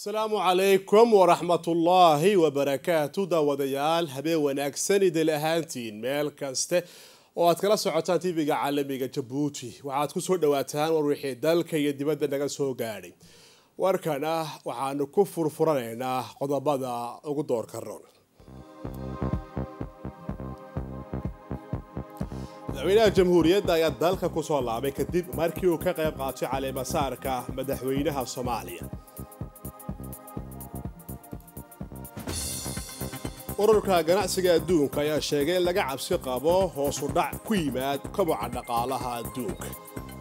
asalaamu calaykum waraxmatullaahi wabarakaatu daawadayaal habeen wanaagsan idil ahaantiin meel kaste oo aad kala socotaan tv-ga caalamiga jabuuti waxaad ku soo dhawaataan war wixii dalka iyo dibadda naga soo gaadhay warkana waxaanu ku furfuranaynaa qodobada ugu doorka roon madaxweynaha jamhuuriyadda ayaa dalka kusoo laabay kadib markii uu ka qayb qaatay caleemasaarka madaxweynaha soomaaliya ururka ganacsiga adduunka ayaa sheegay in laga cabsi qabo hoosu dhac ku yimaad koboca dhaqaalaha adduunka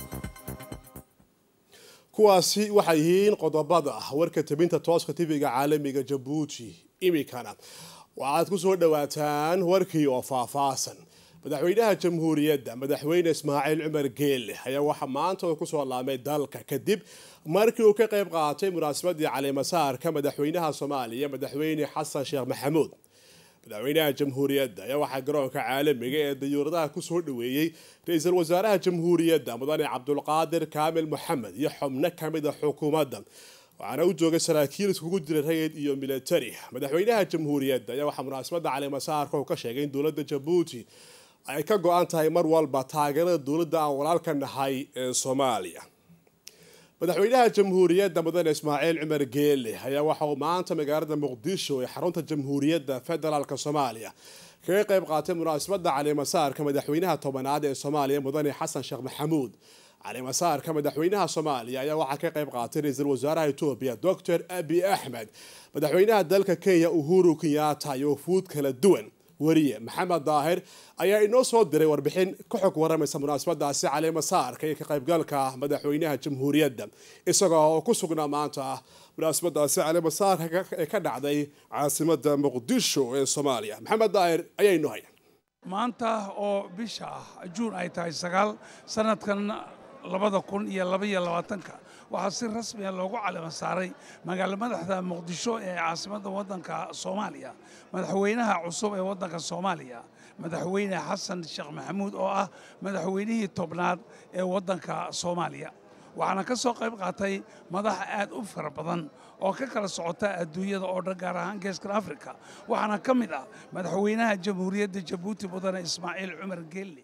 kuwaasi waxay yihiin qodobada warka tabinta tooska tv-ga caalamiga jabuuti iminkana waxaad ku soo dhawaataan warkii oo faahfaahsan madaxweynaha jamhuuriyadda madaxweyne ismaaciil cumar geelle ayaa waxaa maanta uu kusoo laabmay dalka kadib markii uu ka qayb qaatay munaasabadii caleemasaarka madaxweynaha soomaaliya madaxweyne xasan sheekh maxamuud madaxweynaha jamhuuriyadda ayaa waxaa garoonka caalamiga ee dayuuradaha kusoo dhaweeyey ra-iisul wasaaraha jamhuuriyadda mudane cabdulqaadir kaamil moxamed iyo xubno kamida xukuumadda waxaana u joogay saraakiil iskugu jira rayid iyo militari madaxweynaha jamhuuriyadda ayaa waxaa munaasabadda caleemasaarka uu ka sheegay in dowladda jabuuti ay ka go-an tahay mar walba taageerada dowladda aan walaalka nahay ee soomaaliya madaxweynaha jamhuuriyadda mudane ismaaciil cumar geele ayaa waxa uu maanta magaalada muqdisho ee xarunta jamhuuriyadda federaalk soomaaliya kaga qayb qaatay munaasabadda caleemasaarka madaxweynaha tobanaad ee soomaaliya mudane xasan sheekh maxamuud caleemasaarka madaxweynaha soomaaliya ayaa waxaa ka qayb qaatay ra-iisul wasaaraha etoobiya doctor abi axmed madaxweynaha dalka kenya uhuru kenyatta iyo fuud kala duwan wariye maxamed daahir ayaa inoo soo diray warbixin ka xog waramaysa munaasabadaasi caleemasaarka iyo ka qaybgalka madaxweynaha jamhuuriyadda isagoo oo ku sugnaa maanta munaasabadaasi caleemasaarka ee ka dhacday caasimada muqdisho ee soomaaliya maxamed daahir ayaa inoo haya maanta oo bisha juun ay tahay sagaal sanadkan labada kun iyo labaiyo labaatanka waxaa si rasmiya loogu calama saaray magaalo madaxda muqdisho ee caasimadda waddanka soomaaliya madaxweynaha cusub ee waddanka soomaaliya madaxweyne xasan sheekh maxamuud oo ah madaxweynihii tobnaad ee waddanka soomaaliya waxaana ka soo qayb qaatay madax aad u fara badan oo ka kala socota adduunyada oo dhan gaar ahaan geeskan afrika waxaana ka mid ah madaxweynaha jamhuuriyadda jabuuti mudane ismaaciil cumar geelle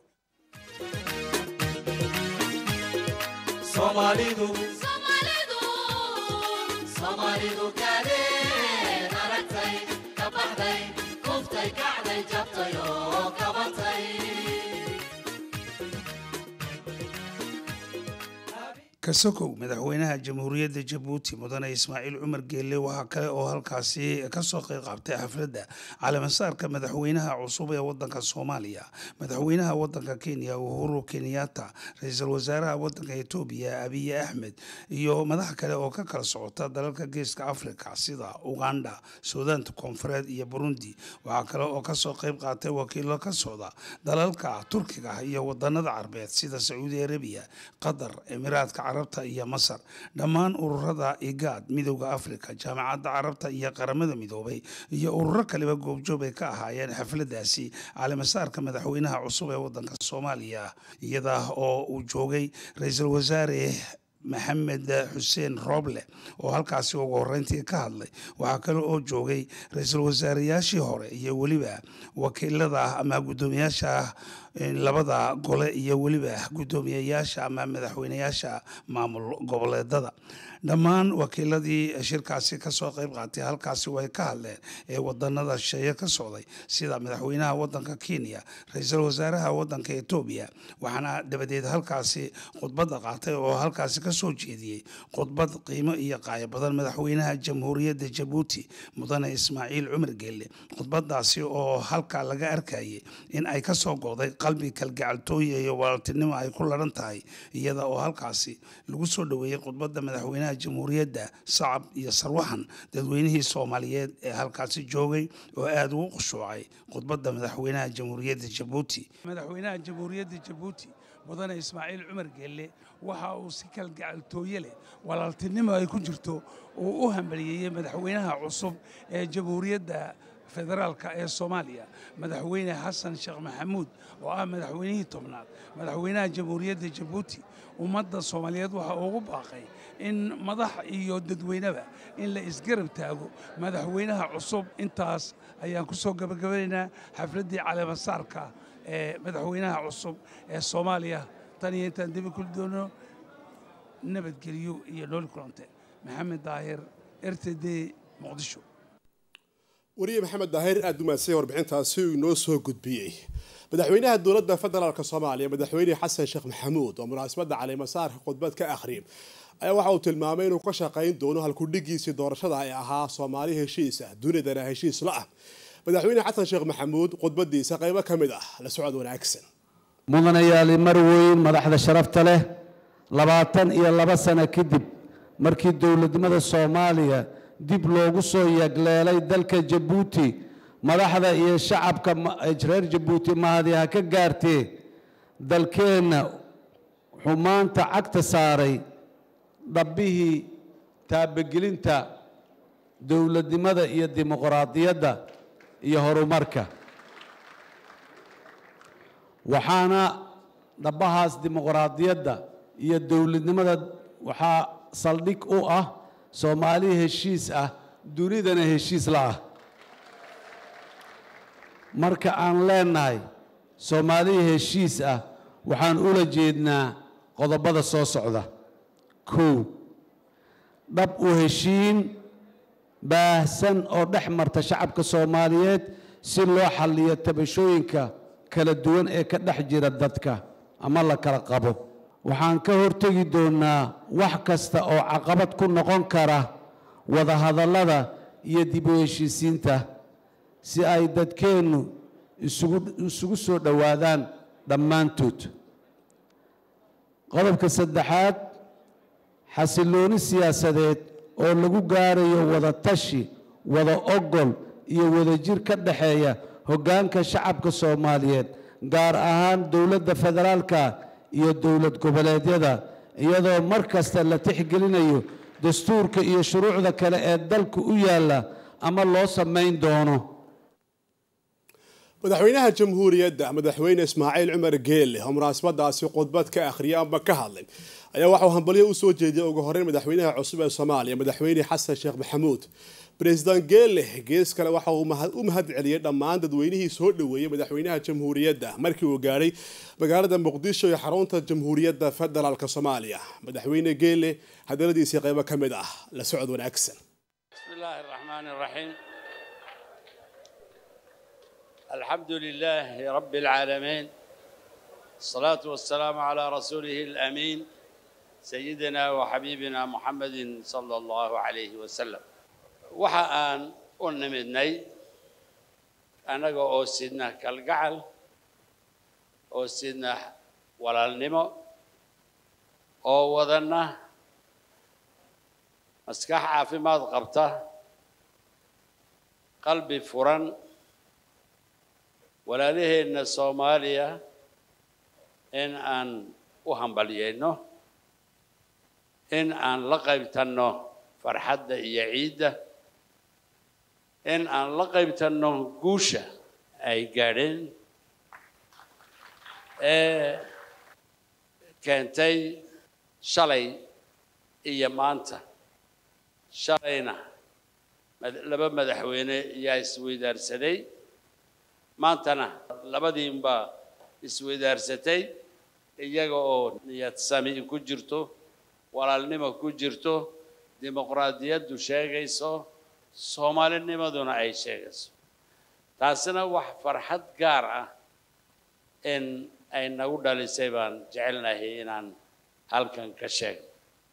kasokow madaxweynaha jamhuuriyadda jabuuti mudane ismaaciil cumar geelle waxaa kale oo halkaasi ka soo qayb qaabtay xafladda caleemasaarka madaxweynaha cusub ee waddanka soomaaliya madaxweynaha waddanka kenya uhuru kenyatta ra-iisul wasaaraha waddanka etoobiya abiy axmed iyo madax kale oo ka kala socota dalalka geeska afrika sida uganda suudaanta koonfureed iyo burundi waxaa kale oo kasoo qayb qaatay wakiilo ka socda dalalka turkiga iyo wadanada carbeed sida sacuudi arabiya qatar emiraadka carabta iyo masar dhammaan ururada igaad midowda afrika jaamacadda carabta iyo qaramada midoobay iyo ururo kaleba goobjoog ay ka ahaayeen xafladaasi caleemasaarka madaxweynaha cusub ee waddanka soomaaliya iyada oo uu joogay ra-iisul wasaare maxamed xuseen rooble oo halkaasi ugu horeyntii ka hadlay waxaa kale oo joogay ra-iisul wasaareyaashii hore iyo weliba wakiilada ama guddoomiyaasha labada gole iyo weliba guddoomiyayaasha ama madaxweyneyaasha maamul goboleedada dhammaan wakiiladii shirkaasi kasoo qayb qaatay halkaasi way ka hadleen ee wadanada shisheeye ka socday sida madaxweynaha wadanka kenya ra-iisul wasaaraha wadanka etoobiya waxaana dabadeed halkaasi khudbadda qaatay oo halkaasi kasoo jeediyey khudbad qiimo iyo qaayo badan madaxweynaha jamhuuriyadda jabuuti mudane ismaaciil cumar geelle khudbadaasi oo halkaa laga arkayay in ay kasoo go'day qalbi kalgacaltooya iyo walaaltinimo ay ku laran tahay iyada oo halkaasi lagu soo dhoweeyey khudbadda madaxweynaha jamhuuriyadda sacab iyo sarwaxan dadweynihii soomaaliyeed ee halkaasi joogay oo aada ugu khushuucay khudbadda madaxweynaha jamhuuriyadda jabuuti madaxweynaha jamhuuriyadda jabuuti mudane ismaaciil cumar geelle waxa uu si kalgacaltooye leh walaaltinimo ay ku jirto uu u hambaliyeeyey madaxweynaha cusub ee jamhuuriyadda federaalka ee soomaaliya madaxweyne xasan sheekh maxamuud oo ah madaxweynihii tobnaad madaxweynaha jamhuuriyadda jabuuti ummadda soomaaliyeed waxaa ugu baaqay in madax iyo dadweyneba in la isgarab taago madaxweynaha cusub intaas ayaan ku soo gabagabanaynaa xafladdii caleemasaarka ee madaxweynaha cusub ee soomaaliya tan iyo intaan dibi kuli doono nabadgelyo iyo nooli kulante maxamed daahir r t d muqdisho wariye maxamed daahir aada umaadsan warbixintaasi uu inoo soo gudbiyey madaxweynaha dowladda federaalk soomaaliya madaxweyne xasan sheekh maxamuud oo munaasabadda caleemasaarka khudbad ka akhriyay ayaa waxa uu tilmaamay inuu ka shaqayn doono halkudhigiisii doorashada ay ahaa soomaali heshiis ah dunidana heshiis la ah madaxweyne xasan sheekh maxamuud khudbadiisa qaybo ka mid ah la socod wanaagsan mudanayaali mar weyn madaxda sharafta leh labaatan iyo laba sano kadib markii dowladnimada soomaaliya dib loogu soo yagleelay dalka jabuuti madaxda iyo shacabka reer jabuuti mahadi ha ka gaartee dalkeenna wuxuu maanta cagta saaray dhabbihii taabagelinta dowladnimada iyo dimuqraadiyadda iyo horumarka waxaana dhabbahaas dimuqraadiyadda iyo dowladnimada waxaa saldhig u ah soomaali heshiis ah dunidana heshiis la ah marka aan leenahay soomaaliya heshiis ah waxaan ula jeednaa qodobada soo socda kow dhab u heshiin baahsan oo dhex marta shacabka soomaaliyeed si loo xalliyo tabashooyinka kala duwan ee ka dhex jira dadka ama la kala qabo waxaan ka hortegi doonnaa wax kasta oo caqabad ku noqon kara wadahadallada iyo dib u heshiisiinta si ay dadkeennu isugu soo dhowaadaan dhammaantood qodobka saddexaad xasillooni siyaasadeed oo lagu gaarayo wada tashi wada ogol iyo wadajir ka dhexeeya hoggaanka shacabka soomaaliyeed gaar ahaan dowladda federaalka iyo dowlad goboleedyada iyadoo mar kasta la tixgelinayo dastuurka iyo shuruucda kale ee dalka u yaalla ama loo samayn doono madaxweynaha jamhuuriyadda madaxweyne ismaaciil cumar geelle oo munaasabadaasi khudbad ka akhriyay amba ka hadlay ayaa waxauu hambalyo usoo jeediyay ugu horeyn madaxweynaha cusub ee soomaaliya madaxweyne xasan sheekh maxamuud president geelle gees kale waxa uu u mahad celiyey dhammaan dadweynihii soo dhoweeyey madaxweynaha jamhuuriyadda markii uu gaadhay magaalada muqdisho ee xarunta jamhuuriyadda federaalk soomaaliya madaxweyne geelle hadaladiisii qaybo ka mid ah la socod wanaagsan بسم الله الرحمن الرحيم الحمد لله رب العالمين الصلاة والسلام على رسوله الأمين سيدنا وحبيبنا محمد صلى الله عليه وسلم وحان ونمدني أنا أو سيدنا كالقعل أو سيدنا ولا النمو أو وذنا maskax caafimaad qabta qalbi furan walaalaheenna soomaaliya in aan u hambalyayno in aan la qaybtanno farxadda iyo ciidda in aan la qaybtanno guusha ay gaadheen ee keentay shalay iyo maanta shalayna laba madaxweyne ayaa isweydaarsaday maantana labadiinbaa isweydaarsatay iyaga oo niyad sami ku jirto walaalnimo ku jirto dimuqraadiyaddu sheegayso soomaalinimaduna ay sheegayso taasina wax farxad gaar ah in ay nagu dhalisay baan jecelnahay inaan halkan ka sheegno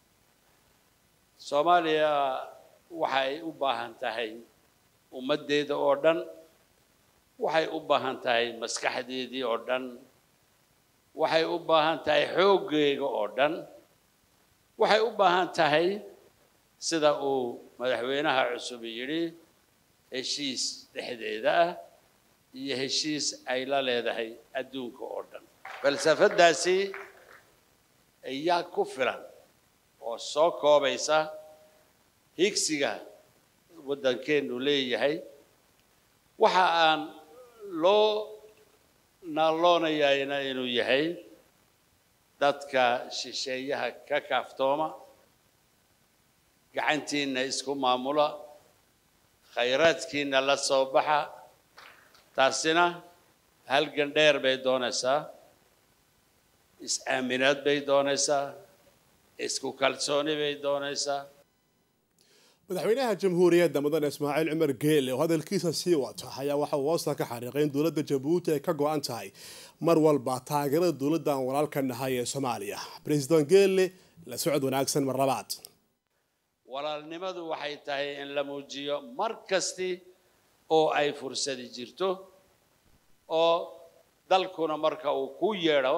soomaaliya waxay u baahan tahay ummaddeeda oo dhan waxay u baahan tahay maskaxdeedii oo dhan waxay u baahan tahay xooggeega oo dhan waxay u baahan tahay sida uu madaxweynaha cusub yidhi heshiis dhexdeeda ah iyo heshiis ay la leedahay adduunka oo dhan falsafaddaasi ayaa ku filan oo soo koobaysa higsiga waddankeennu leeyahay waxa aan loo naalloonayayna inuu yahay dadka shisheeyaha ka kaaftooma gacantiinna isku maamula khayraadkiinna la soo baxa taasina halgan dheer bay doonaysaa is-aaminaad bay doonaysaa isku kalsooni bay doonaysaa madaxweynaha jamhuuriyadda mudane ismaaciil cumar geele oo hadalkiisa sii wata ayaa waxa uu hoosta ka xariiqay in dowladda jabuuti ay ka go-an tahay mar walba taageerada dowladda aan walaalka nahay ee soomaaliya president geele la socod wanaagsan mar labaad walaalnimadu waxay tahay in la muujiyo mar kasti oo ay fursadi jirto oo dalkuna marka uu ku yeedho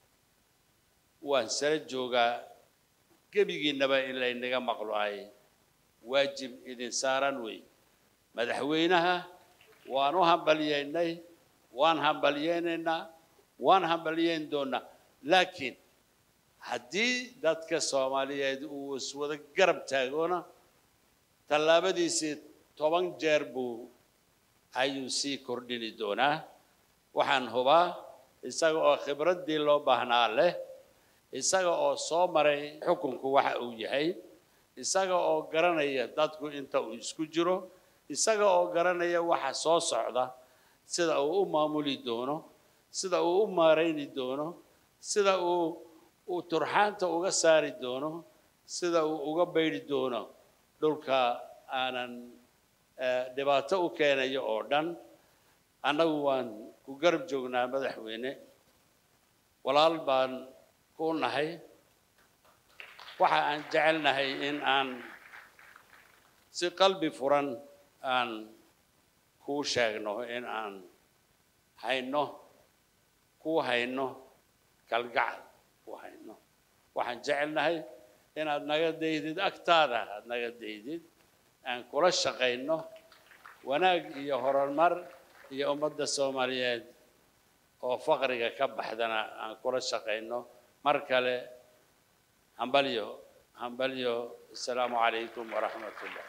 waan sala joogaa gebigiinnaba in laynaga maqlo ay waajib idin saaran wey madaxweynaha waan u hambalyeynay waan hambalyeynaynaa waan hambalyeyn doonaa laakiin haddii dadka soomaaliyeed uu iswada garab taagoona tallaabadiisii toban jeer buu ayuu sii kordhini doonaa waxaan hubaa isaga oo khibraddii loo baahnaa leh isaga oo soo maray xukunku waxa uu yahay isaga oo garanaya dadku inta uu isku jiro isaga oo garanaya waxa soo socda sida uu u maamuli doono sida uu u maarayni doono sida uu uu turxaanta uga saari doono sida uu uga baydhi doono dhulka aanan dhibaato u keenayo oo dhan annagu waan ku garab joognaa madaxweyne walaal baan ku nahay waxa aan jecelnahay in aan si qalbi furan aan kuu sheegno in aan hayno kuu hayno kalgacal ku hayno waxaan jecelnahay inaad naga daydid agtaada aad naga daydid aan kula shaqayno wanaag iyo horumar iyo ummadda soomaaliyeed oo faqriga ka baxdana aan kula shaqayno mar kale hambalyo hambalyo asalaamu calaykum waraxmat ullah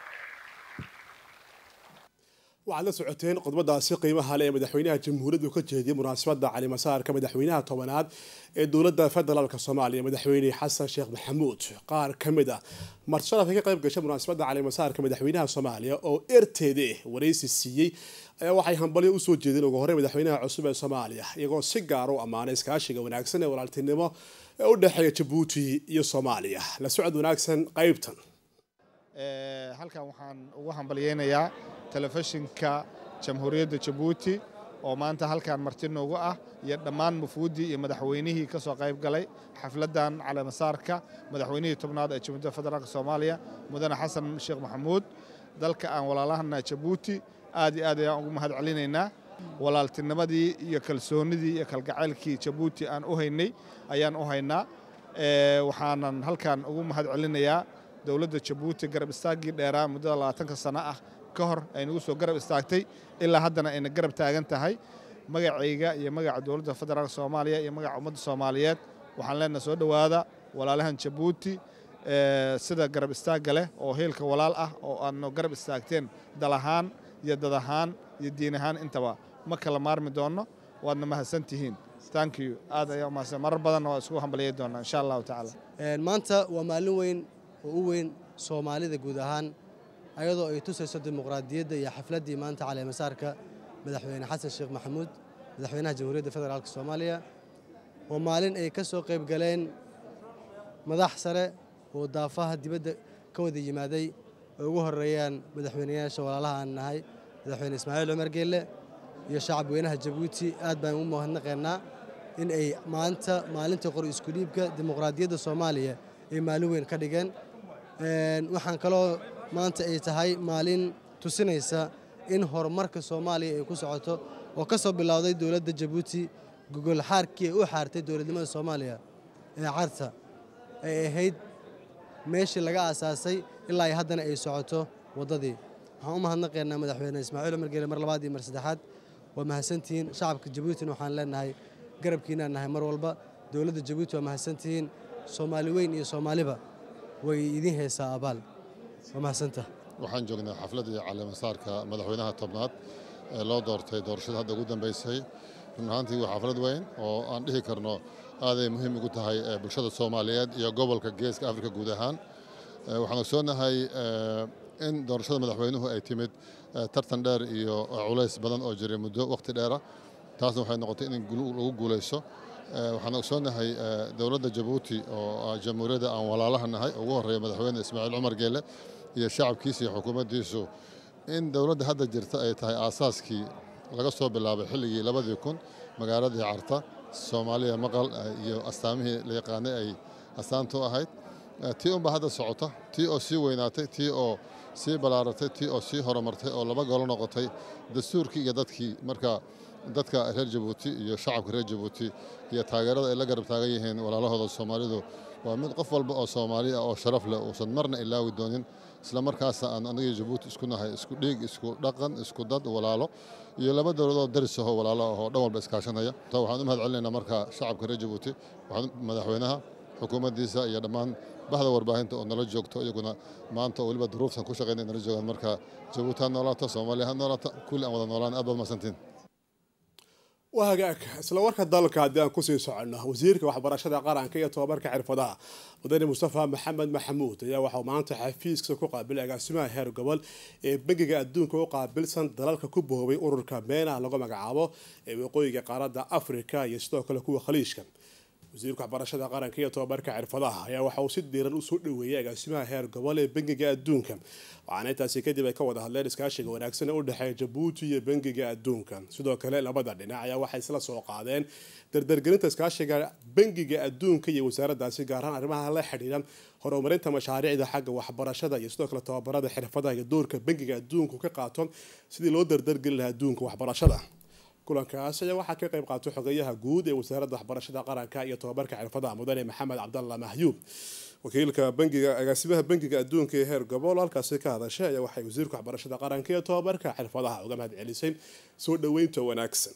waxaad la socoteen qodbadaasi qiimaha leh ee madaxweynaha jamhuuriyaddu ka jeediyay munaasabadda calimasaarka madaxweynaha tobanaad ee dowladda federaalk soomaaliya madaxweyne xasan sheekh maxamuud qaar ka mid ah martisharafka ka qayb gashay munaasabadda calimasaarka madaxweynaha soomaaliya oo erteede waraysi siiyey ayaa waxay hambalyo usoo jeedeen ugu horey madaxweynaha cusub ee soomaaliya iyagoo si gaar u ammaanay iskaashiga wanaagsan ee walaaltinimo ee u dhexeeya jabuuti iyo soomaaliya la socod wanaagsan qaybtan halkan waxaan ugu hambalyeynayaa telefishinka jamhuuriyadda jabuuti oo maanta halkan marti noogu ah iyo dhammaan mufuuddii iyo madaxweynihii ka soo qayb galay xafladdan caleemasaarka madaxweynihii tobnaad ee jamhuuriyadda federaalk soomaaliya mudane xasan sheekh maxamuud dalka aan walaalahana jabuuti aad iyo aad ayaan ugu mahad celinaynaa walaaltinimadii iyo kalsoonnidii iyo kalgacaylkii jabuuti aan u haynay ayaan u haynaa waxaanan halkan ugu mahad celinayaa dowladda jabuuti garab istaaggii dheeraa muddada labaatanka sano ah ka hor ay nagu soo garab istaagtay ilaa haddana ayna garab taagan tahay magacayga iyo magaca dowladda federaalk soomaaliya iyo magaca ummadda soomaaliyeed waxaan leenaha soo dhowaada walaalahan jabuuti sida garab istaagga leh oo heelka walaal ah oo aadno garab istaagteen dal ahaan iyo dad ahaan iyo diin ahaan intaba ma kala maarmi doonno waadna mahadsan tihiin thank you aad ayaa umahadsan marar badanna waa isku hambaliyey doonaa insha allahu tacaala maanta waa maalin weyn oo u weyn soomaalida guud ahaan ayadoo ay tusayso dimuqraadiyadda iyo xafladdii maanta caleemasaarka madaxweyne xasan sheekh maxamuud madaxweynaha jamhuuriyadda federaalk soomaaliya waa maalin ay ka soo qayb galeen madax sare oo daafaha dibadda ka wada yimaaday ay ugu horeeyaan madaxweyneyaasha walaalaha aan nahay madaxweyne ismaaciil cumar geelle iyo shacab weynaha jabuuti aad baan u mahadnaqaynaa in ay maanta maalinta qor isku dhiibka dimuqraadiyadda soomaaliya ay maalin weyn ka dhigeen waxaan kaloo maanta ay tahay maalin tusinaysa in horumarka soomaaliya ay ku socoto oo ka soo bilowday dowladda jabuuti gogol xaarkii ay u xaartay dowladnimada soomaaliya ee carta ay ahayd meeshii laga aasaasay ilaa ay haddana ay socoto waddadii waxaan u mahadnaqaynaa madaxweyne ismaaciil cumar geele mar labaad iyo mar saddexaad waa mahadsantihiin shacabka jabuutina waxaan leenahay garabkiinaan nahay mar walba dowladda jabuuti waa mahadsantihiin soomaali weyn iyo soomaaliba way idiin haysaa abaal waa mahadsanta waxaan joognaa xafladii caleemasaarka madaxweynaha tobnaad loo doortay doorashada hadda ugu dambeysay run ahaantii waa xaflad weyn oo aan dhihi karno aaday muhiim ugu tahay bulshada soomaaliyeed iyo gobolka geeska afrika guud ahaan waxaan ogsoonahay in doorashada madaxweynuhu ay timid tartan dheer iyo culays badan oo jiray muddo waqti dheera taasna waxay noqotay in lagu guulayso waxaan ogsoonahay dowladda jabuuti oo jamhuuriyadda aan walaalaha nahay ugu horreeya madaxweyne ismaaciil cumar geele iyo shacabkiisa iyo xukuumaddiisu in dowladda hadda jirta ay tahay aasaaskii laga soo bilaabay xilligii labadii kun magaaladii carta soomaaliya maqal iyo astaamihii la yaqaanay ay astaantu ahayd tii unbaa hadda socota tii oo sii weynaatay tii oo sii ballaaratay tii oo sii horumartay oo laba golo noqotay dastuurkii iyo dadkii marka dadka reer jabuuti iyo shacabka reer jabuuti iyo taageerada ay la garab taagan yihiin walaalahooda soomaalidu waa mid qof walba oo soomaali ah oo sharaf leh uusan marna ilaawi doonin isla markaasa aan anagii jabuuti isku nahay isku dhiig isku dhaqan isku dad walaalo iyo laba dowladoo daris ahoo walaalo ahoo dhan walba iskaashanaya waxaan u mahad celinaynaa marka shacabka reer jabuuti madaxweynaha xukuumaddiisa iyo dhammaan bahda warbaahinta oo nala joogto iyaguna maanta oo weliba duruuftan ku shaqeynay nala joogaan marka jabuuti ha noolaata soomaaliya ha noolaata kulli aan wada noolaan aad baad mahadsantiin waa hagaag isla warka dalka haddii aan kusii soconno wasiirka waxbarashada qaranka iyo tobabarka xirfadaha mudane mustafa maxamed maxamuud ayaa waxauu maanta xafiiska ku qaabilay agaasimaha heer gobol ee bangiga adduunka u qaabilsan dalalka ku boobay ururka meena lagu magacaabo ee waqooyiga qaaradda afrika iyo sidoo kale kuwa khaliijka wasiirka waxbarashada qaranka iyo tobabarka xirfadaha ayaa waxa uu si diiran usoo dhaweeyay agaasimaha heer gobol ee bangiga adduunka waxaana intaasi kadib ay ka wada hadleen iskaashiga wanaagsan ee u dhexeeya jabuuti iyo bangiga adduunka sidoo kale labada dhinac ayaa waxay isla soo qaadeen dardargelinta iskaashiga bangiga adduunka iyo wasaaraddaasi gaar ahaan arrimaha la xidhiidha horumarinta mashaariicda xagga waxbarashada iyo sidoo kale tobabarada xirfadaha iyo doorka bangiga adduunku ka qaato sidii loo dardargelin lahaa adduunka waxbarashada kulankaas ayaa waxaa ka qayb qaatay xogeyaha guud ee wasaaradda waxbarashada qaranka iyo tobabarka xirfadaha mudane maxamed cabdalla mahyuub wakiilka bangiga agaasimaha bangiga adduunka ee heer gobol halkaasi ka hadashay ayaa waxay wasiirka waxbarashada qaranka iyo tobabarka xirfadaha uga mahad celisay soo dhaweynta wanaagsan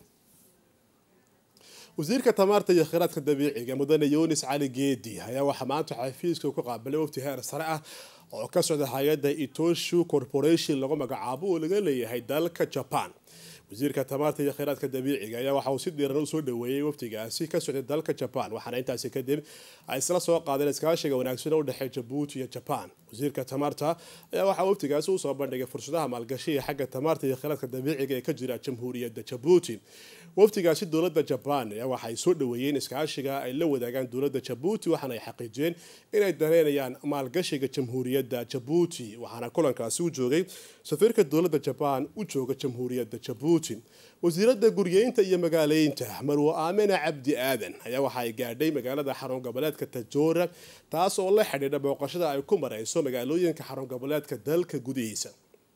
wasiirka tamaarta iyo kheyraadka dabiiciga mudane yunis cali geedi ayaa waxaa maanta xafiiska ku qaabilay wafti heer sare ah oo ka socda hay-adda itoshu corporation lagu magacaabo oo laga leeyahay dalka jaban wasiirka tamaarta iyo kheyraadka dabiiciga ayaa waxa uu si diiran usoo dhaweeyey waftigaasi ka socday dalka jaban waxaana intaasi kadib ay isla soo qaadeen iskaashiga wanaagsan oo udhexeeya jabuuti iyo jaban wasiirka tamaarta ayaa waxaa waftigaasi usoo bandhigay fursadaha maalgashiga xagga tamaarta iyo kheyraadka dabiiciga ee ka jira jamhuuriyadda jabuuti waftigaasi dowladda jabaan ayaa waxaay soo dhaweeyeen iskaashiga ay la wadaagaan dowladda jabuuti waxaana ay xaqiijiyeen inay dareynayaan maalgashiga jamhuuriyadda jabuuti waxaana kulankaasi u joogay safiirka dowladda jabaan u jooga jamhuuriyadda jabuuti wasiiradda guryeynta iyo magaaleynta marwo aamina cabdi aadan ayaa waxa ay gaadhay magaalada xarun goboleedka tajoora taas oo la xidhiidha booqashada ay ku marayso magaalooyinka xarun goboleedka dalka gudihiisa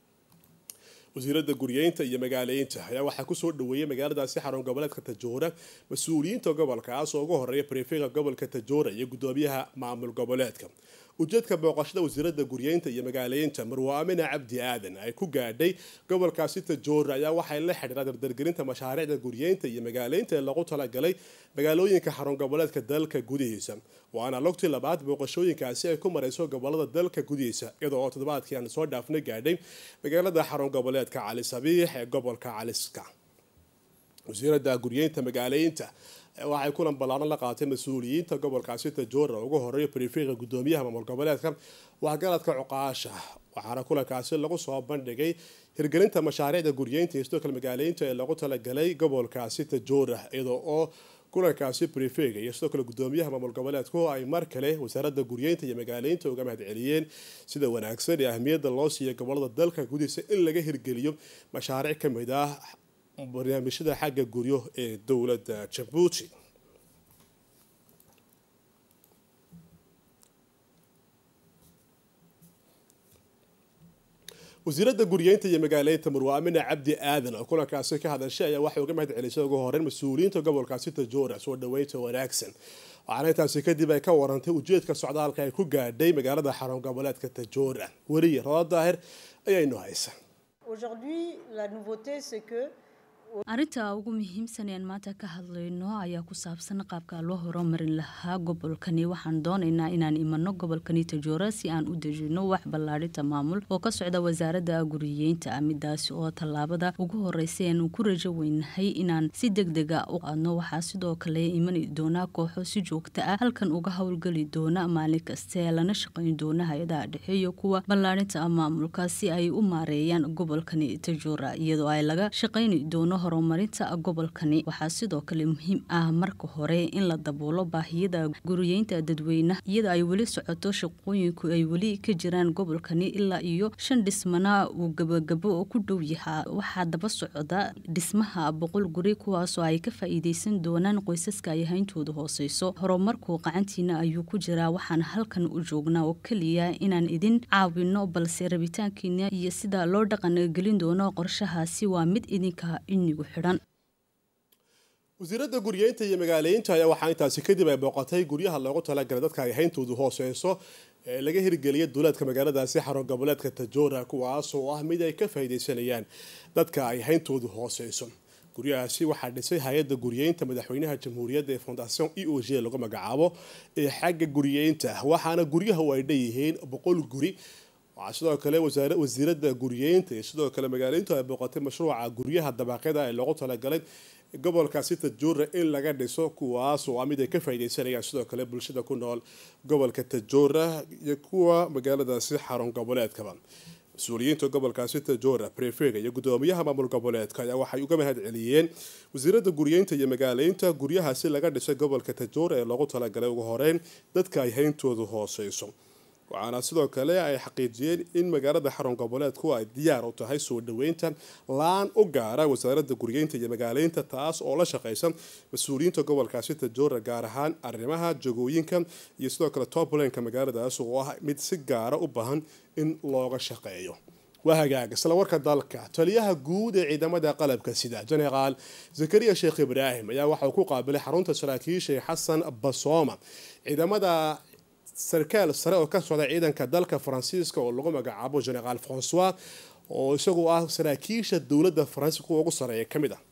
wasiiradda guryeynta iyo magaaleynta ayaa waxaa kusoo dhaweeyay magaaladaasi xarun goboleedka tajoora mas-uuliyiinta gobolkaas oo ugu horeeya brefega gobolka tajoora iyo gudoomiyaha maamul goboleedka ujeedka booqashada wasiiradda guryeynta iyo magaaleynta marwo amina cabdi aadan ay ku gaadhay gobolkaasi tajoora ayaa waxay la xidhiira dardargelinta mashaariicda guryeynta iyo magaaleynta ee lagu talagalay magaalooyinka xarun goboleedka dalka gudihiisa waana logtii labaad booqashooyinkaasi ay ku marayso gobolada dalka gudihiisa iyadoo oo toddobaadkii aan soo dhaafnay gaadhay magaalada xarun goboleedka cali sabiix ee gobolka caliska wasiiradda guryeynta magaaleynta waxay kulan ballaaran la qaatay mas-uuliyiinta gobolkaasi tajoora ugu horeeya brefika gudoomiyaha maamul goboleedka waxgaradka cuqaasha waxaana kulankaasi lagu soo bandhigay hirgelinta mashaariicda guryeynta iyo sidoo kale magaaleynta ee lagu talagalay gobolkaasi tajoora iyadoo oo kulankaasi brefega iyo sidoo kale gudoomiyaha maamul goboleedku ay mar kale wasaaradda guryeynta iyo magaaleynta uga mahad celiyeen sida wanaagsan ee ahmiyadda loo siiya gobolada dalka gudihiisa in laga hirgeliyo mashaariic ka mid ah barnaamijyada xagga guryo ee dowladda jabuuti wasiiradda guryeynta iyo magaaleynta marwa amina cabdi aadan oo kulankaasi ka hadashay ayaa waxay uga mahad celisay ugu horeyn mas-uuliyiinta gobolkaasi tajoora soo dhaweynta wanaagsan waxaana intaasi kadib ay ka warantay ujeedka socdaalka ay ku gaadhay magaalada xarun goboleedka tajoora weriye rodo daahir ayaynu haysa Aujourd'hui, la nouveauté, c'est que arrinta ugu muhiimsan ean maanta ka hadlayno ayaa ku saabsan qaabka loo horumarin lahaa gobolkani waxaan doonaynaa inaan imano gobolkani tajoora si aan u dejino wax ballaadhinta maamul oo ka socda wasaaradda guriyeynta midaasi oo tallaabada ugu horeysa aan ku rajo weynahay inaan si deg dega u qaadno waxaa sidoo kale imani doona kooxo si joogta ah halkan uga howlgeli doona maalin kaste lana shaqayn doona hay-adaha dhexe iyo kuwa ballaadhinta maamulka si ay u maareeyaan gobolkani tajoora iyadoo ay laga shaqayni doono horumarinta gobolkani waxaa sidoo kale muhiim ah marka hore in la daboolo baahiyada guriyeynta dadweynaha iyada ay weli socoto shaqooyinku ay weli ka jiraan gobolkani ilaa iyo shan dhismana uu gabagabo ku dhow yahaa waxaa daba socda dhismaha boqol guri kuwaasoo ay ka faa-iideysan doonaan qoysaska ay hayntooda hooseyso horumarku qacantiina ayuu ku jiraa waxaan halkan u joognaa oo keliya inaan idin caawino balse rabitaankiina iyo sida loo dhaqan gelin doono qorshahaasi waa mid idinka inigu xidhan wasiiradda guryeynta iyo magaaleynta ayaa waxaa intaasi kadib ay booqatay guryaha loogu talagalay dadka ay hayntoodu hooseyso ee laga hirgeliyay duuleedka magaaladaasi xarun goboleedka tajoora kuwaas oo ah mid ay ka faa'iideysanayaan dadka ay hayntoodu hooseyso guryahaasi waxaa dhisay hay-adda guryeynta madaxweynaha jamhuuriyadda ee fondation e o g lagu magacaabo ee xagga guryeynta waxaana guryaha ay dhanyihiin boqol guri waxaa sidoo kale wasiiradda guryeynta iyo sidoo kale magaaleyntu ay booqatay mashruuca guryaha dabaqyada ee loogu talagalay gobolkaasi tajoora in laga dhiso kuwaas oo ah mid ay ka faa'iideysanayaan sidoo kale bulshada ku nool gobolka tajoora iyo kuwa magaaladaasi xarun goboleedkaba mas-uuliyiinta gobolkaasi tajoora brefega iyo gudoomiyaha maamul goboleedka ayaa waxay uga mahad celiyeen wasiiradda guryeynta iyo magaaleynta guryahaasi laga dhisay gobolka tajoora ee loogu talagalay ugu horeyn dadka ay hayntoodu hooseyso waxaana sidoo kale ay xaqiijiyeen in magaalada xarun goboleedku ay diyaar u tahay soo dhaweynta laan u gaara wasaaradda guryeynta iyo magaaleynta taas oo la shaqeysa mas-uuliyiinta gobolkaasi tajoora gaar ahaan arrimaha jagooyinka iyo sidoo kale toplanka magaaladaas oo ah mid si gaara u baahan in looga shaqeeyo waa hagaag isla warka dalka taliyaha guud ee ciidamada qalabka sida jenaraal zakariya sheekh ibraahim ayaa waxauu ku qaabilay xarunta saraakiisha xasan basooma ciidamada sarkaal sare oo ka socda ciidanka dalka faransiiska oo lagu magacaabo generaal francois oo isagu ah saraakiisha dowladda faransiiska kuwa ugu sareeya ka mid ah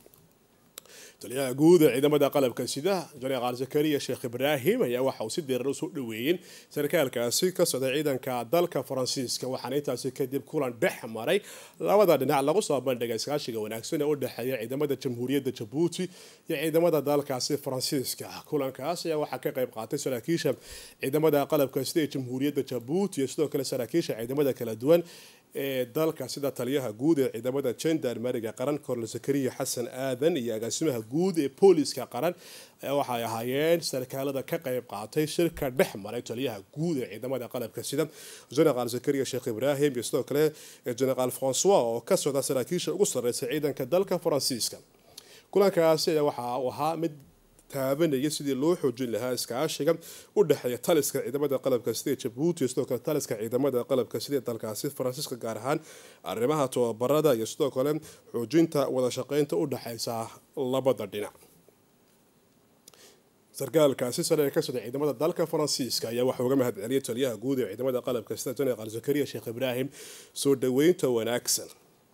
taliyaha guud ee ciidamada qalabka sida jeneraal zakariya sheekh ibraahim ayaa waxa uu si diiran usoo dhaweeyeen sarkaalkaasi ka socda ciidanka dalka faransiiska waxaana intaasi kadib kulan dhex maray labada dhinac lagu soo bandhigay iskaashiga wanaagsan ee u dhexeeya ciidamada jamhuuriyadda jabuuti iyo ciidamada dalkaasi faransiiska kulankaas ayaa waxaa ka qayb qaatay saraakiisha ciidamada qalabka sida ee jamhuuriyadda jabuuti iyo sidoo kale saraakiisha ciidamada kala duwan ee dalka sida taliyaha guud ee ciidamada gendarmeriga qaran kornel zakariya xasan aadan iyo agaasimaha guud ee booliska qaran ayaa waxay ahaayeen sarkaalada ka qayb qaatay shirka dhex maray taliyaha guud ee ciidamada qalabka sida generaal zakariya sheekh ibraahim iyo sidoo kale generaal francois oo ka socda saraakiisha ugu sarreysa ciidanka dalka faransiiska kulankaasi ayaa waxa uu ahaa mid taabanaya sidii loo xoojin lahaa iskaashiga u dhexeeya taliska ciidamada qalabka sida jabuuti iyo sidoo kale taliska ciidamada qalabka sida dalkaasi faransiiska gaar ahaan arrimaha tababarada iyo sidoo kale xoojinta wada shaqeynta u dhexeysa labada dhinac sarkaalkaasi sare ee ka socda ciidamada dalka faransiiska ayaa waxaa uga mahad celiyay taliyaha guud ee ciidamada qalabka sida jeneraal zakariya sheekh ibraahim soo dhaweynta wanaagsan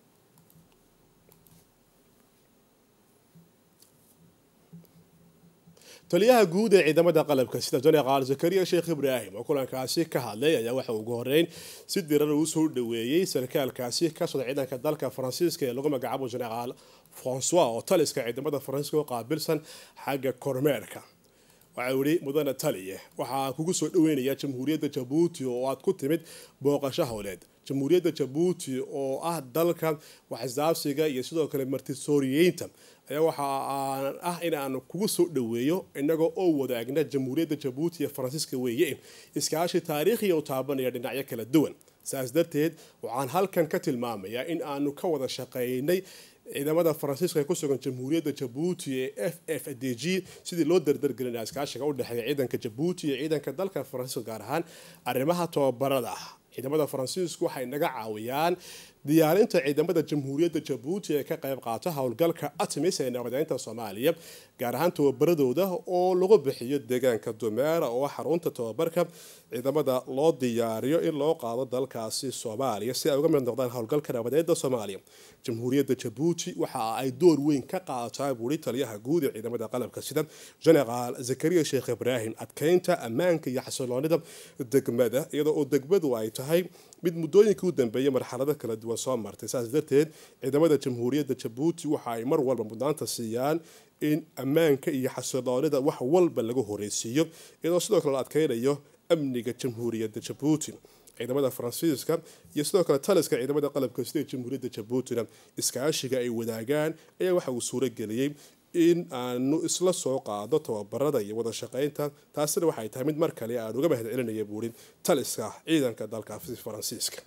taliyaha guud ee ciidamada qalabka sida jeneraal zakariya sheekh ibraahim oo kulankaasi ka hadlay ayaa waxa ugu horeyn si diran uu soo dhaweeyey sarkaalkaasi ka socda ciidanka dalka faransiiska ee lagu magacaabo jeneraal francois oo taliska ciidamada faransiiska oo qaabilsan xagga kormeerka waxa uu yihi mudane taliye waxaa kugu soo dhaweynaya jamhuuriyadda jabuuti oo aad ku timid booqasho howleed jamhuuriyadda jabuuti oo ah dalka waxisdaabsiga iyo sidoo kale martisooriyeynta ayaa waxa aan ah in aan kugu soo dhaweeyo inagoo oo wadaagna jamhuuriyadda jabuuti iyo faransiiska weeye iskaashi taariikhiya u taabanaya dhinacyo kala duwan saas darteed waxaan halkan ka tilmaamayaa in aanu ka wada shaqeynay ciidamada faransiiska ee ku sugan jamhuuriyadda jabuuti ee f f d g sidii loo dardargelinaa iskaashiga u dhexeeya ciidanka jabuuti iyo ciidanka dalka faransiiska gaar ahaan arrimaha tababarada ciidamada faransiisku waxay naga caawiyaan diyaarinta ciidamada jamhuuriyadda jabuuti ee ka qayb qaata howlgalka atmis ee nabadeynta soomaaliya gaar ahaan tababaradooda oo lagu bixiyo deegaanka dumeera oo xarunta tababarka ciidamada loo diyaariyo in loo qaado dalkaasi soomaaliya si ay uga mid noqdaan howlgalka nabadeynta soomaaliya jamhuuriyadda jabuuti waxa ay door weyn ka qaadataa buuri taliyaha guud ee ciidamada qalabka sida generaal zakariya sheekh ibraahim adkeynta ammaanka iyo xasiloonida degmada iyadoo oo degmadu ay tahay mid muddooyinkii u dambeeyay marxalado kala duwan soo martay saas darteed ciidamada jamhuuriyadda jabuuti waxa ay mar walba mudnaanta siiyaan in ammaanka iyo xasiloonida wax walba lagu horeysiiyo iyadoo sidoo kale la adkeynayo amniga jamhuuriyadda jabuuti ciidamada faransiiska iyo sidoo kale taliska ciidamada qalabka sida jamhuuriyadda jabuutina iskaashiga ay wadaagaan ayaa waxa uu suurageliyey in aanu isla soo qaado tababarada iyo wada shaqeynta taasina waxay tahay mid mar kale aan uga mahad celinaya buuri taliska ciidanka dalka faransiiska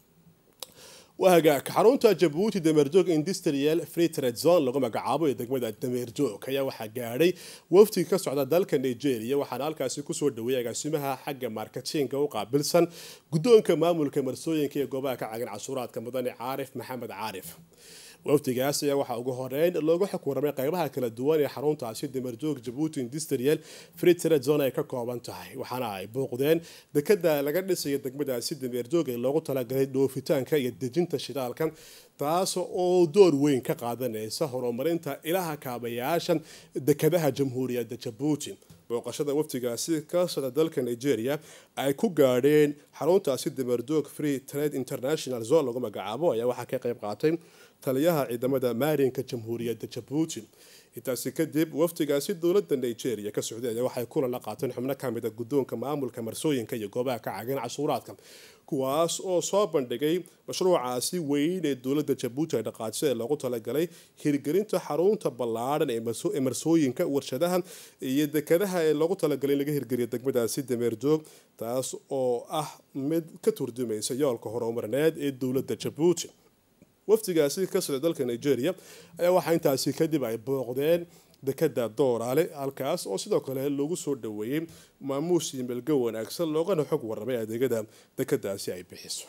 wahagaag xarunta jabuuti dameerjoog industrial free trade zone lagu magacaabo ee degmada dameerjoog ayaa waxaa gaadhay wafti ka socda dalka nigeria waxaana halkaasi kusoo dhaweeyay agaasimaha xagga marketinga u qaabilsan guddoonka maamulka marsooyinka ee goobaha ka cagan cashuuraadka mudane caarif maxamed caarif waftigaas ayaa waxaa ugu horeyn loogu xog waramay qeybaha kala duwan ee xaruntaasi damerjoog jabuuti industrial free trade zone ay ka kooban tahay waxaana ay booqdeen dekada laga dhisaya degmadaasi dameerjoog ee loogu talagalay dhoofitaanka iyo dejinta shidaalka taas oo door weyn ka qaadanaysa horumarinta ilaha kaabayaasha dekadaha jamhuuriyadda jabuuti booqashada waftigaasi ka socda dalka nigeria ay ku gaadheen xaruntaasi damerjoog free trade international zone lagu magacaabo ayaa waxaa ka qayb qaatay taliyaha ciidamada maarinka jamhuuriyadda jabuuti intaasi kadib waftigaasi dowladda nigeria ka socday ayaa waxay kulan la qaateen xubno kamida guddoonka maamulka marsooyinka iyo goobaha ka cagan cashuuraadka kuwaas oo soo bandhigay mashruucaasi weyn ee dowladda jabuuti ay dhaqaajisay ee loogu talagalay hirgelinta xarunta ballaadhan ee marsooyinka warshadaha iyo dekadaha ee loogu talagalay in laga hirgeliyo degmadaasi dameerjoog taas oo ah mid ka turjumaysa yoolka horumarineed ee dowladda jabuuti waftigaasi ka socda dalka nigeria ayaa waxaa intaasi kadib ay booqdeen dekada dooraale halkaas oo sidoo kale lagu soo dhaweeyey maamuus iyo melgo wanaagsan loogana xog waramay adeegada dekadaasi ay bixiso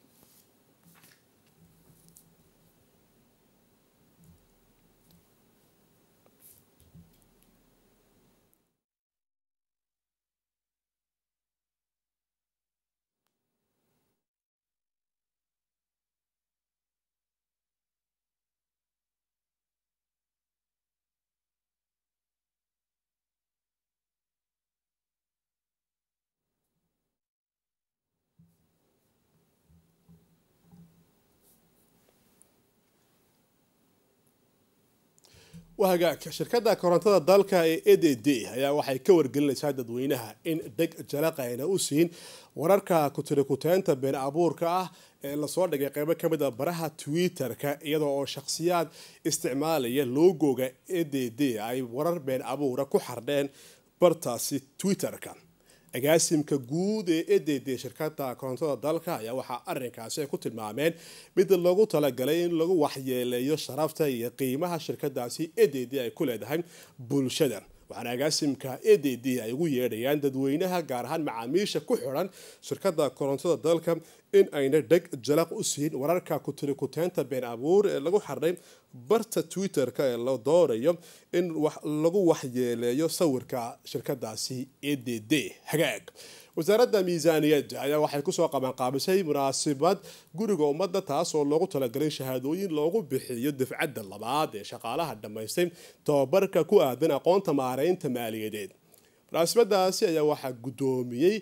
wahagaag shirkadda korontada dalka ee e d d ayaa waxay ka wargelinaysaa dadweynaha in dheg jalaqayna u siin wararka kutirikuteenta been abuurka ah ee lasoo dhigay qeybo ka mid a baraha twitter-ka iyadoo oo shakhsiyaad isticmaalaya logoga e d d ay warar been abuura ku xardheen bartaasi twitter-ka agaasimka guud ee e d d shirkada korontada dalka ayaa waxaa arinkaasi ay ku tilmaameen mid lagu talagalay in lagu waxyeeleeyo sharafta iyo qiimaha shirkadaasi e d d ay ku leedahay bulshada waxaana agaasimka e d d ay ugu yeedhayaan dadweynaha gaar ahaan macaamiisha ku xiran shirkada korontada dalka in ayna dheg jalaq u siin wararka kutirikuteenta been abuur ee lagu xardhay barta twitter-ka ee la doonayo in lagu waxyeeleeyo sawirka shirkadaasi e d d hagaag wasaaradda miisaaniyadda ayaa waxay kusoo qabanqaabisay munaasabad guriga ummadda taas oo loogu talagalay shahaadooyin loogu bixiyo dafcadda labaad ee shaqaalaha dhammaystay tababarka ku aadan aqoonta maareynta maaliyadeed munaasabadaasi ayaa waxaa guddoomiyey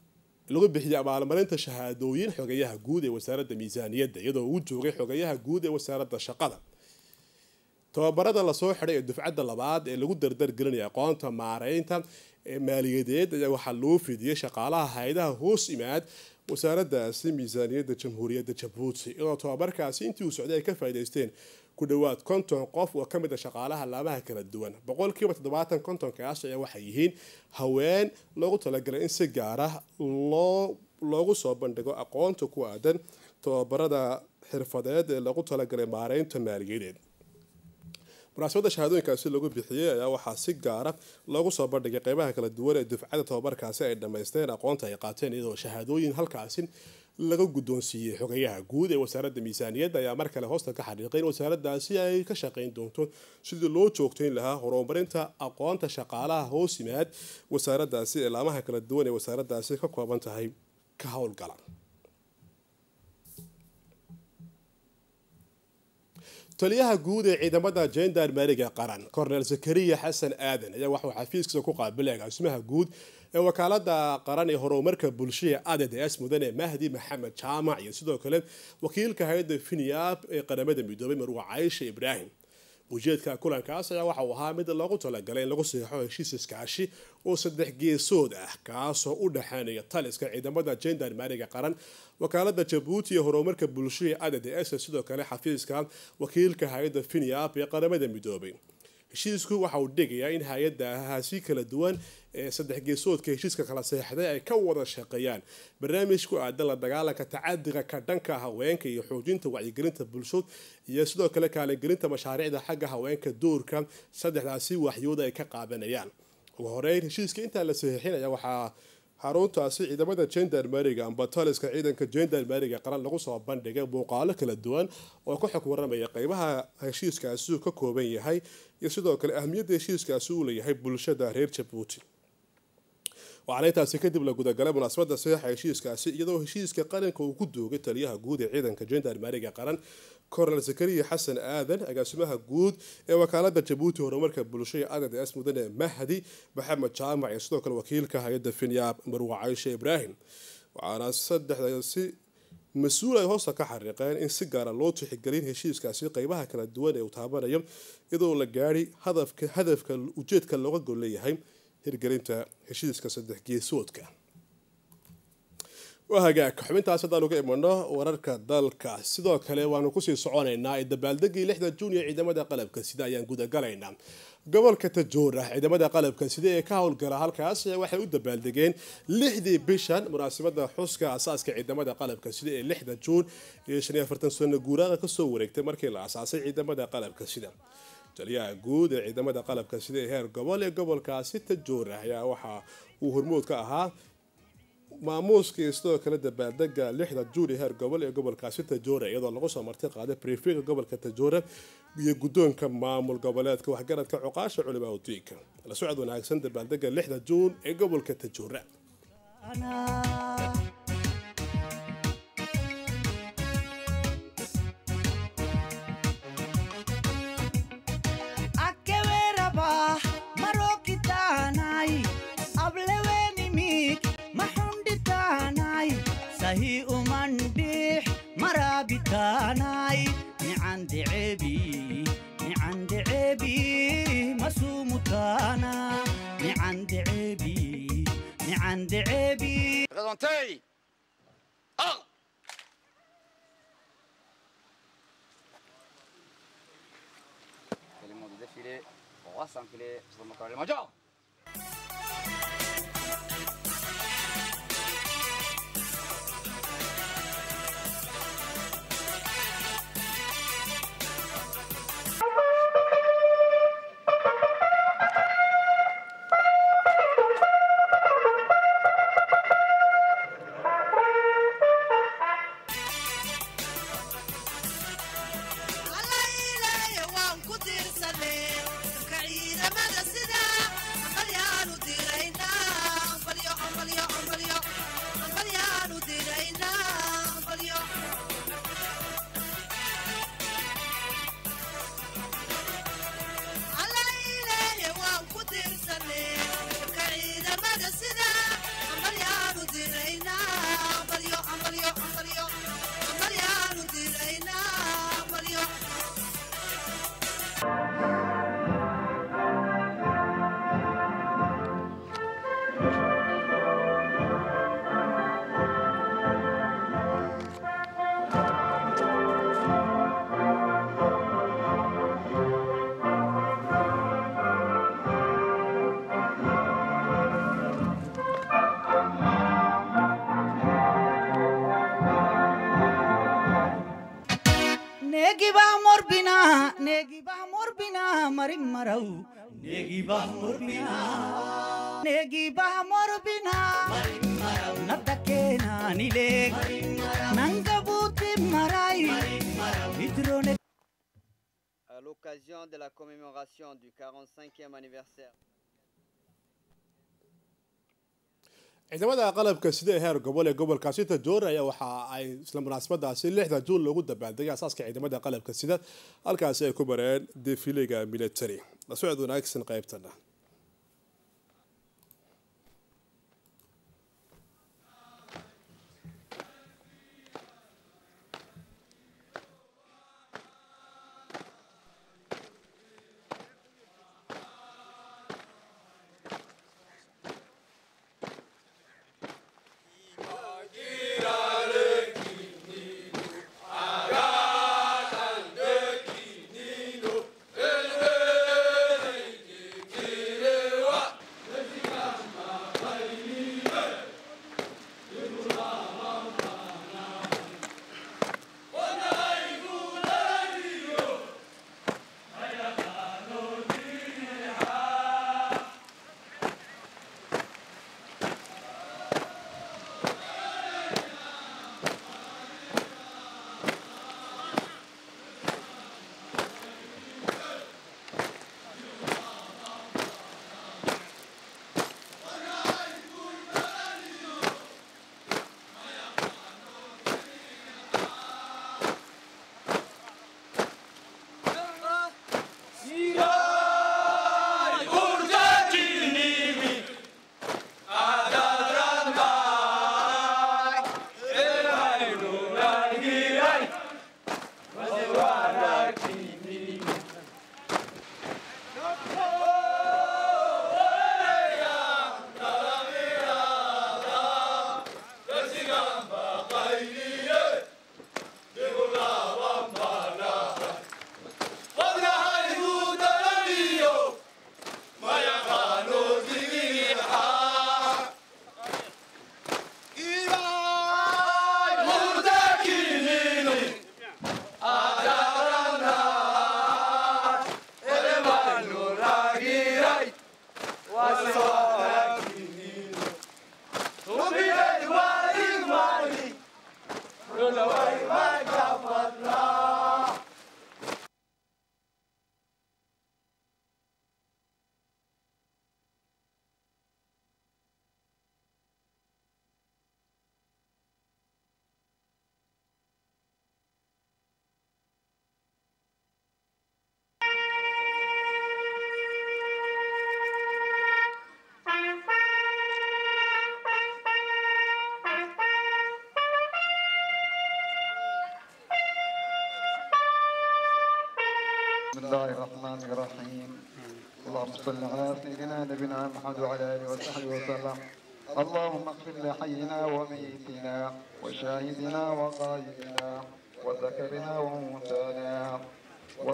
lagu bixiyay abaalmarinta shahaadooyin xogayaha guud ee wasaaradda miisaaniyadda iyadoo uu joogay xogayaha guud ee wasaaradda shaqada tababarada lasoo xidhay ee dufcadda labaad ee lagu dardargelinaya aqoonta maareynta maaliyadeed ayaa waxaa loo fidiyey shaqaalaha hay-adaha hoos imaad wasaaraddaasi miisaaniyadda jamhuuriyadda jabuuti iyadoo tababarkaasi intii uu socday ay ka faa'idaysteen ku dhowaad konton qof oo ka mid a shaqaalaha laamaha kala duwan boqolkiiba toddobaatan kontonkaas ayaa waxay yihiin haween loogu talagalay in si gaar ah loo loogu soo bandhigo aqoonta ku aadan tababarada xirfadeed ee loogu talagalay maareynta maaliyadeed munaasabadda shahaadooyinkaasi lagu bixiyey ayaa waxaa si gaara loogu soo bandhigay qeybaha kala duwan ee dufcada tababarkaasi ay dhammaysteen aqoonta ay qaateen iyadoo shahaadooyin halkaasi laga guddoonsiiyey xogayaha guud ee wasaaradda miisaaniyadda ayaa mar kale hoosta ka xariiqay in wasaaraddaasi ay ka shaqayn doonto sidii loo joogtayn lahaa horumarinta aqoonta shaqaalaha hoos yimaad wasaaraddaasi ee laamaha kala duwan ee wasaaraddaasi ka kooban tahay ka howlgala taliyaha guud ee ciidamada jendarmeriga qaran cornel zakariya xasan aadan ayaa waxuu xafiiskiisa ku qaabilay agaasimaha guud ee wakaalada qaran ee horumarka bulshada adds mudane mahdi maxamed jaamac iyo sidoo kale wakiilka hay-adda finiab ee qaramada midoobay marwa caysha ibraahim ujeedka kulankaas ayaa waxa uu ahaa mid loogu talagalay in lagu seexo heshiis iskaashi oo saddex geesood ah kaasoo u dhexeynaya taliska ciidamada jendarmeriga qaran wakaalada jabuuti ee horumarka bulshada adds sidoo kale xafiiska wakiilka hay-adda finiab ee qaramada midoobay heshiisku waxa uu dhigayaa in hay-adahaasi kala duwan ee saddex geesoodka heshiiska kala seexday ay ka wada shaqeeyaan barnaamij ku aadan la dagaalanka tacadiga ka dhanka haweenka iyo xoojinta wacyigelinta bulshod iyo sidoo kale kaalingelinta mashaariicda xagga haweenka doorka saddexdaasi waxyooda ay ka qaadanayaan ugu horeyn heshiiska intaa la saxiixinaya waxaa xaruntaasi ciidamada jendarmeriga amba taliska ciidanka jendarmeriga qaran lagu soo bandhigay muuqaalo kala duwan oo ka xog waramaya qeybaha heshiiskaasi uu ka kooban yahay iyo sidoo kale ahmiyadda heshiiskaasi uu leeyahay bulshada reer jabuuti waxaana intaasi kadib la gudagalay munaasabada saxiixa heshiiskaasi iyadoo heshiiska qaranka uu ku doogay taliyaha guud ee ciidanka jendarmeriga qaran cornel zakariya xasan aadan agaasimaha guud ee wakaalada jabuuti horumarka bulshada adds mudane mahdi maxamed jaamac iyo sidoo kale wakiilka hay-adda finyaab marwa caysha ibraahim waxaana saddexdaasi mas-uul ay hoosta ka xariiqeen in si gaara loo tixigelin heshiiskaasi qeybaha kala duwan ee uu taabanayo iyadoo la gaadhi hadafka ujeedka looga gol leeyahay hirgelinta heshiiska saddex geesoodka waa hagaag xubintaas haddaan uga imano wararka dalka sidoo kale waanu kusii soconaynaa ee dabaaldegii lixda juun ee ciidamada qalabka sida ayaan gudagalaynaa gobolka tajoora ciidamada qalabka sida ee ka howlgala halkaas waxay u dabaaldegeen lixdii bishan munaasabada xuska asaaska ciidamada qalabka sida ee lixda juun iyo shan iyo afartan sano guuraaqa kasoo wareegtay markii la asaasay ciidamada qalabka sida taliyaha guud ee ciidamada qalabka sida ee heer gobol ee gobolkaasi tajoora ayaa waxa uu hormood ka ahaa maamuuskii sidoo kale dabaaldega lixda juun ee heer gobol ee gobolkaasi tajoora iyadoo lagu soo marti qaaday brifika gobolka tajoora iyo guddoonka maamul goboleedka waxgaradka cuqaasha culimaa udiinka la socod wanaagsan dabaaldega lixda juun ee gobolka tajoora sahi umandix marabitanai nicandecebi nicandecebi masumutana nicandecebi nicandecebi Présentez Un C'est le monde de défilé. On va s'enfiler sur le moteur. Les majors waan ku tiirsanee ka ciidamada sida aqalyaanu diiraynaa mari maraw negi bah morbina negi bah morbina nadakena nileg nangabuti marai idrone À l'occasion de la commémoration du 45e anniversaire ciidamada qalabka sida ee heer gobol ee gobolkaasi tajoor ayaa waxa ay isla munaasabadaasi lixda juun loogu dabaaldegay asaaska ciidamada qalabka sida halkaasi ay ku mareen defiliga military la socod wanaagsan qaybtana بسم الله الرحمن الرحيم اللهم صل على سيدنا نبينا محمد وعلى اله وصحبه وسلم اللهم اغفر لحينا وميتنا وشاهدنا وغائبنا وذكرنا وانثانا و...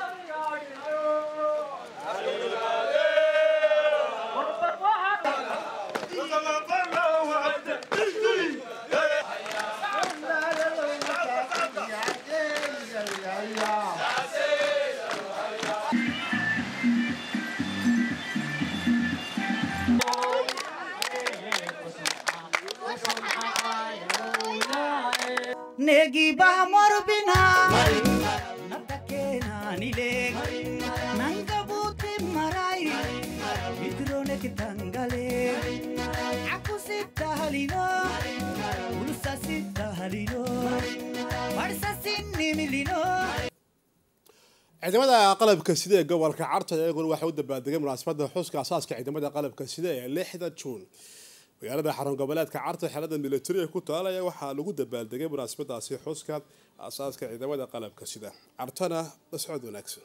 negi bah morbina nadakena nileg nangabuti marai idrone kitangale aku sita halino ulusa sita halino barsa sinni milino ciidamada qalabka sida ee gobolka carta iyaguna waxay u dabaaldegay munaasabada xuska asaaska ciidamada qalabka sida ee lixda juun magaalada xarun goboleedka carta xelada militari ee ku taalaya waxaa lagu dabaaldegay munaasabadaasi xuska asaaska ciidamada qalabka sida cartana la socod wanaagsan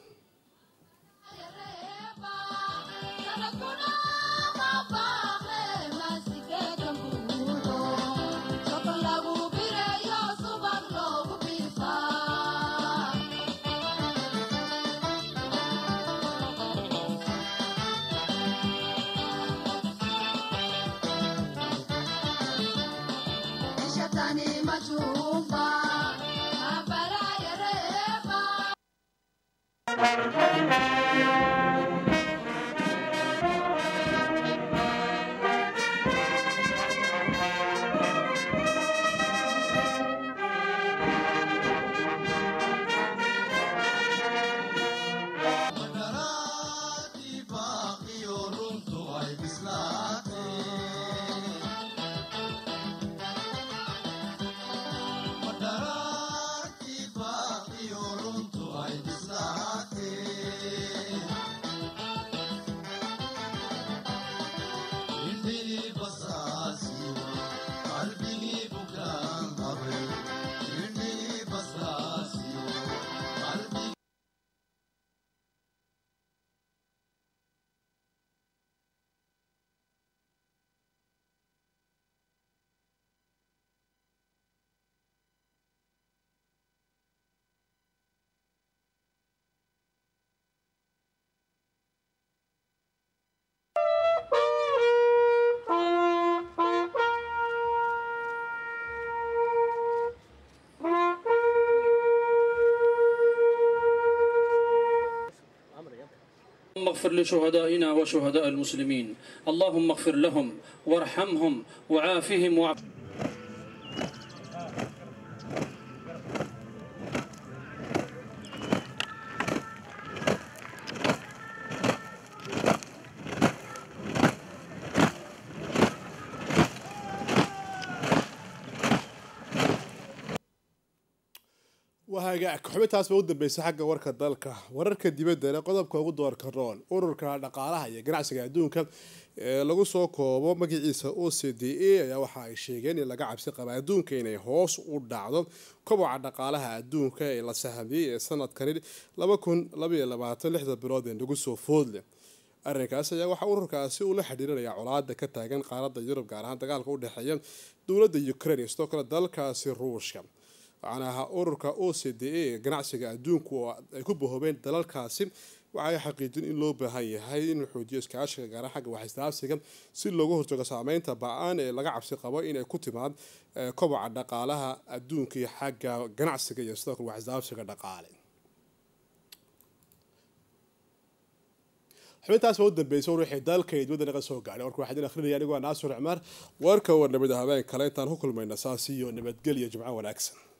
Thank you. اغفر لشهدائنا وشهداء المسلمين اللهم اغفر لهم وارحمهم وعافهم وعف wahagaag xubintaas ba u dambeysay xagga warka dalka wararka dibaddana qodobka ugu doorka roon ururka dhaqaalaha iyo ganacsiga adduunka ee lagu soo koobo magaciisa o c d a ayaa waxa ay sheegeen in laga cabsi qaba adduunka inay hoos u dhacdo koboca dhaqaalaha adduunka ee la sahmiyey ee sanadkani lixda bilood ee nagu soo foodleh arrinkaas ayaa waxaa ururkaasi uu la xidhiirinaya colaada ka taagan qaaradda yurub gaar ahaan dagaalka u dhexeeya dowladda ukraine iyo sidoo kale dalkaasi ruushka waxaana ahaa ururka o c d a ganacsiga adduunku oo ay ku bahoobeen dalalkaasi waxay xaqiijin in loo baahan yahay in la xoojiyo iskaashiga gaara xagga waxisdaafsiga si looga hortago saameynta ba-aan ee laga cabsi qabo inay ku timaad koboca dhaqaalaha adduunka iyo xagga ganacsiga iyo sidoo kale waxisdaafsiga dhaqaale xubintaas baa u dambeysay war wixii dalka iyo dibadda naga soo gaadhay warka waxaa idin akhrinaya anigoo naasur cumar warka war nabada habeen kale intaan ku kulmayna saas iyo nabadgelyo jimco wanaagsan